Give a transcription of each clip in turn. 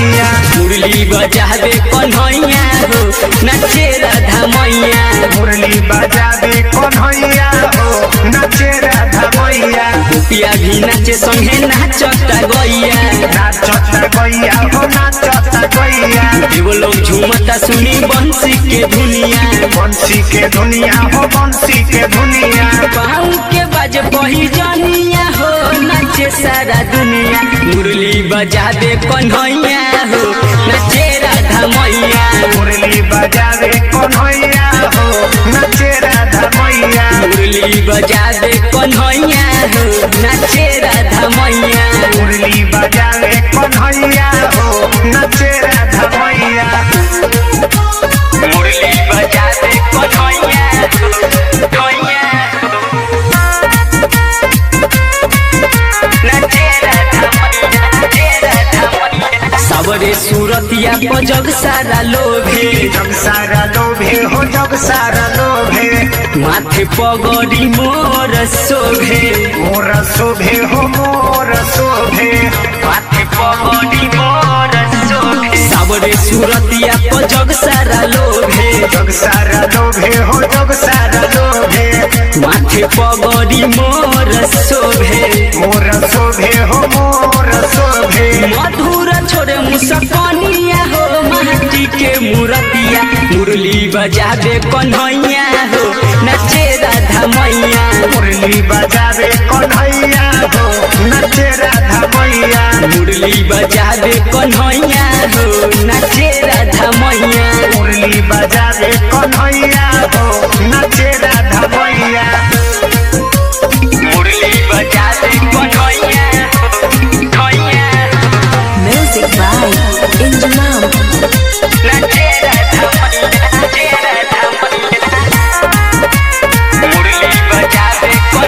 मैया मुरली बजावे कन्हैया हो नचे राधा मैया मुरली बजावे कन्हैया हो नाचे राधा मैया गोपिया भी नाचे संगे नाचता गैया नाचता गैया हो नाचता गैया एगो लोग झूमता सुनी बंसी के दुनिया बंसी के दुनिया हो बंसी के दुनिया पाँव के बाज बही जनिया हो नाचे सारा दुनिया मुरली बजावे कन्हैया हो नचे राधा मैया मुरली बजावे कन्हैया हो नाचे राधा मैया मुरली बजावे कन्हैया हो नचे राधा मैया मुरली बजावे कन्हैया हो नाचे राधा मैया मुरली बजावे कन्हैया कन्हैया नचे राधा मैया नचे राधा मैया सबरे सूरतिया पर जग सारा लोभे जग सारा लोभे हो जग सारा लोभे माथे पगड़ी मोर शोभे मोर शोभे हो मोर शोभे माथे पगड़ी मोर शोभे सबरे सूरतिया पर जग सारा लोभे जग सारा लोभे हो जग सारा लोभे माथे पगड़ी मोर शोभे मोर शोभे हो मोर शोभे मधुर छोड़े मुसकनिया हो माटी के मूरतिया मुरली बजावे कन्हैया हो नचे राधा मैया मुरली बजावे कन्हैया हो नचे राधा मैया मुरली बजावे कन्हैया हो नचे राधा मैया मुरली बजावे कन्हैया हो नचे राधा मैया मुरली बजावे Kanhaiya Kanhaiya Music by Injunam. नचे राधा मैया नचे राधा मैया मुरली बजावे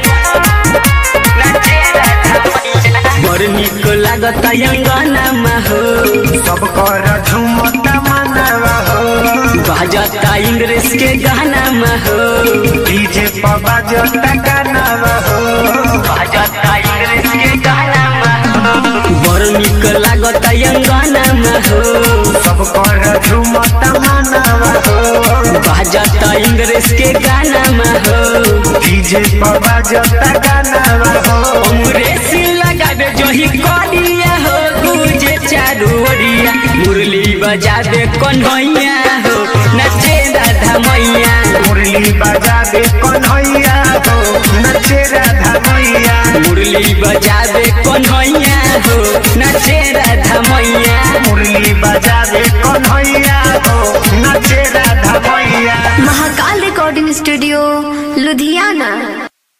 कन्हैया नचे राधा मैया बड़ निक लागत अंगनामा हो सब कर झुमता मनवा हो बाजता इंग्रेज के गानामा हो डीजे पर बजता गानवा हो बाजता इंग्रेज के गानामा हो बड़ निक लागत अंगनामा हो सब कर झुमता मनवा हो बाजता इंग्रेज के गानामा हो डीजे पर बजता गानवा हो अंग्रेज लगावे जही करिया हो गुजे चारू ओरिया मुरली बजावे कन्हैया हो नचे राधा मैया मुरली बजावे कन्हैया हो नचे राधा मैया मुरली बजावे कन्हैया हो नचे राधा मैया मुरली बजावे कन्हैया हो नचे राधा मैया Mahakal Recording Studio, Ludhiana.